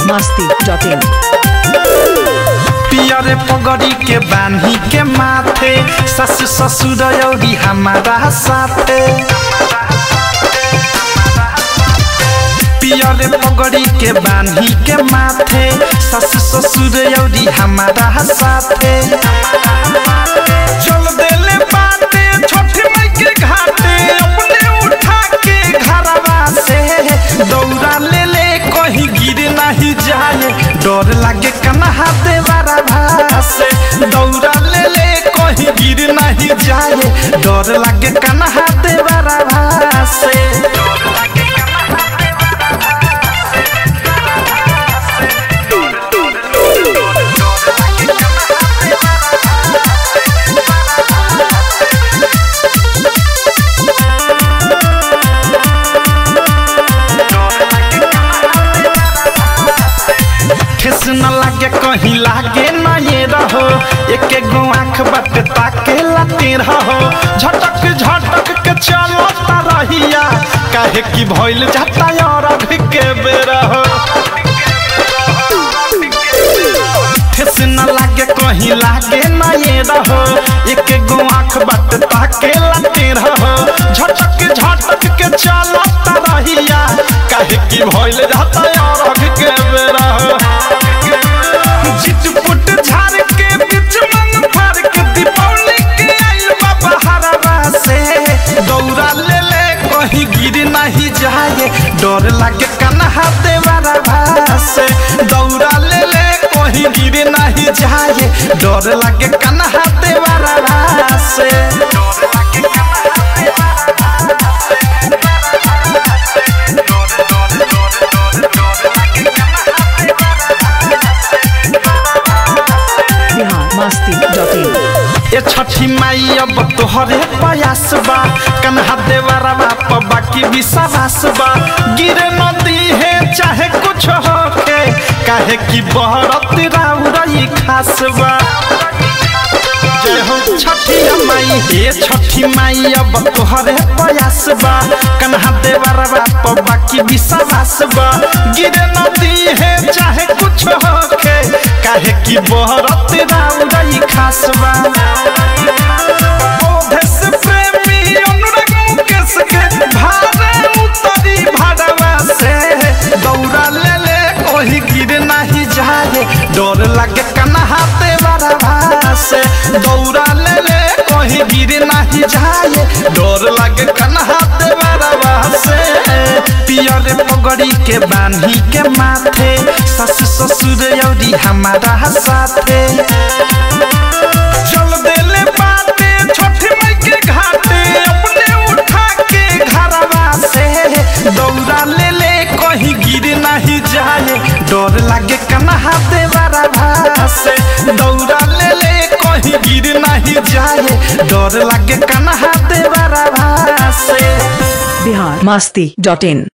masti.in पियरे पगड़ी के बान्ही के माथे सस ससुर औरी हमारा साथे पियरे पगड़ी के बान्ही के माथे सस ससुर औरी हमारा साथे चल देले बाटे छोटी माई के घाटे अपने उठा के घरवा से दौड़ा ले ले कहीं गिर नहीं जाए डर लागे कन्हा देवारा भासे दौड़ा ले ले कहीं गिर नहीं जाए डर लागे कन्हा देवारा भासे ठेस न लागे कहीं लागे ना ये रहो एक गो आँख बट ताके लाते रहो झटक झटक के चलो रहिया काहे की भइल जाता और अघ के बेरा हो ठेस न लागे कहीं लागे ना ये रहो एक गो आँख बट ताके लाते रहो झटक झटक के चलो रहिया काहे की भइल जाता और अघ के बेरा हो चिटपुट झाड़ के बीच मंग फाड़ के दीपावली के आइल बाबा हरवा से दौड़ा ले ले कहीं गिर नहीं जाए डर लागे कन्हा देवारा भासे दौड़ा ले ले कहीं गिर नहीं जाए डर लागे कन्हा देवारा भासे डर लागे कन्हा देवारा Bihar masti.in ए छठी माई अब तोहरे प्रयास बा कन्हा देवरा बाप बाकी विश्वास बा गिर नदी है चाहे कुछ होके काहे की बहरत राउरई खास बा जय हो छठी माई ए छठी माई अब तोहरे प्रयास बा कन्हा देवरा बाप बाकी विश्वास बा गिर नदी है चाहे कुछ होके काहे की बहरत राउरई खास बा ओधे से प्रेमी अनुराग मुकेश के भारे उतरी भाड़वा से दौड़ा ले ले कोई गिर नहीं जाए डर लगे कन्हा देवरा से दौड़ा ले ले कोई गिर नहीं जाए डर लगे कन्हा देवरा से पियर पगड़ी के बान्ही के माथे सस ससुर औरी हमारा साथे चल देले बाटे छोटी माई के घाटे अपने उठा के घरवा से दौड़ा ले ले कहीं गिर नहीं जाए डर लागे कन्हा देवारा भासे दौड़ा ले ले कहीं गिर नहीं जाए डर लागे कन्हा देवारा भासे Bihar masti.in